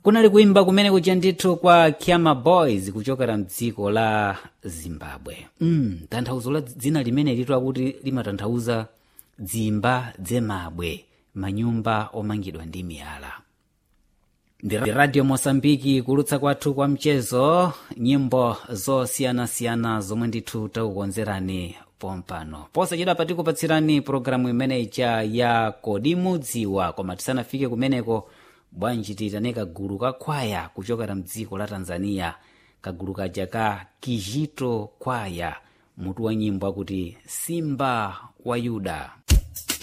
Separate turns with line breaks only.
kunali kuimba kumene kuja ndithu kwa Kyama Boys kuchokera mdziko la Zimbabwe mm, tanthauzo la dzina limene litu akuti limatanthauza dzimba dzemabwe manyumba omangidwa ndi miyala ndi radio mosambiki kulutsa kwathu kwa mchezo nyimbo zosiyanasiyana zomwe ndithu takukonzerani pompano posachedwa patikupatsirani pologalamu imene ija ya kodi mudziwa koma tisanafike kumeneko bwanji tiyitane kagulu ka kwaya kuchokera mdziko la tanzania kagulu kaja ka kijito kwaya mutu wa nyimbo akuti simba wa yuda